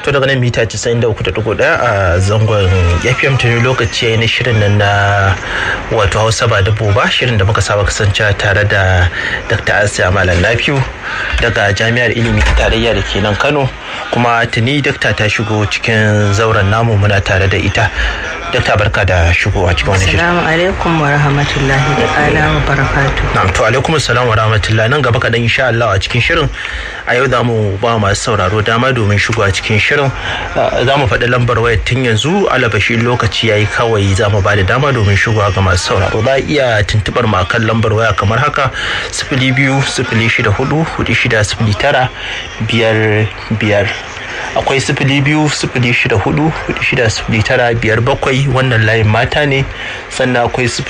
to daga nan mita 93.1 a zangon fm tuni lokaci ya yi na shirin nan na wato hausa ba da boba shirin da muka saba kasance tare da dr asiya malam lafiyu daga jami'ar ilimi ta tarayya da ke nan kano kuma tuni dakta ta shigo cikin zauren namu muna tare da ita dakta barka da shigowa cikin wani shirin Assalamu alaikum wa rahmatullahi da ala wa barakatu. na'am to alaikum assalam wa rahmatullahi nan gaba kaɗan insha Allah a cikin shirin a yau za mu ba masu sauraro dama domin shigowa cikin shirin za mu faɗi lambar wayar tun yanzu alabashi lokaci yayi kawai za mu ba da dama domin shigowa ga masu sauraro za a iya tuntuɓar mu akan lambar waya kamar haka sifili biyu sifili shida hudu hudu shida sifili tara biyar biyar akwai sifili biyu sifili shida hudu hudu shida sifili tara biyar bakwai wannan layin mata ne sannan akwai sifili